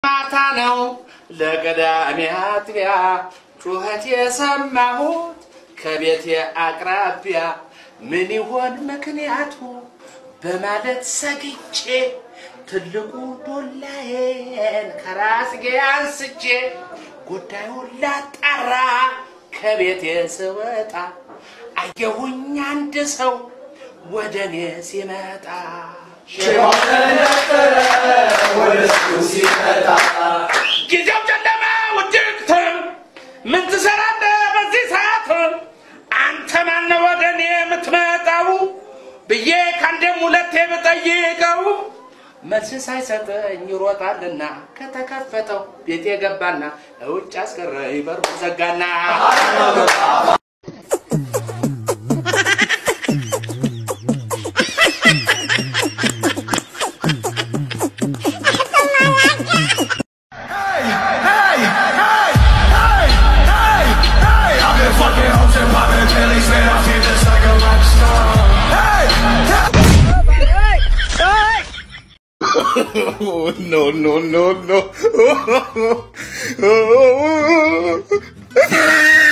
ማታ ነው ለቅዳሜ አጥቢያ ጩኸት የሰማሁት ከቤቴ አቅራቢያ ምን ይሆን ምክንያቱ በማለት ሰግቼ ትልቁ ዶላዬን ከራስጌ አንስቼ ጉዳዩን ላጣራ ከቤቴ ስወጣ አየሁኝ አንድ ሰው ወደ እኔ ሲመጣ ጊዜው ጨለማ ውድቅት ምን ትሰራለህ በዚህ ሰዓት አንተ ማነው ወደ እኔ የምትመጣው ብዬ ከአንዴም ሁለቴ ብጠይቀው መልስ ሳይሰጠኝ ይሮጣልና ከተከፈተው ቤቴ ገባና ውጭ አስቀረኝ በሩ ዘጋና no, no, no, no.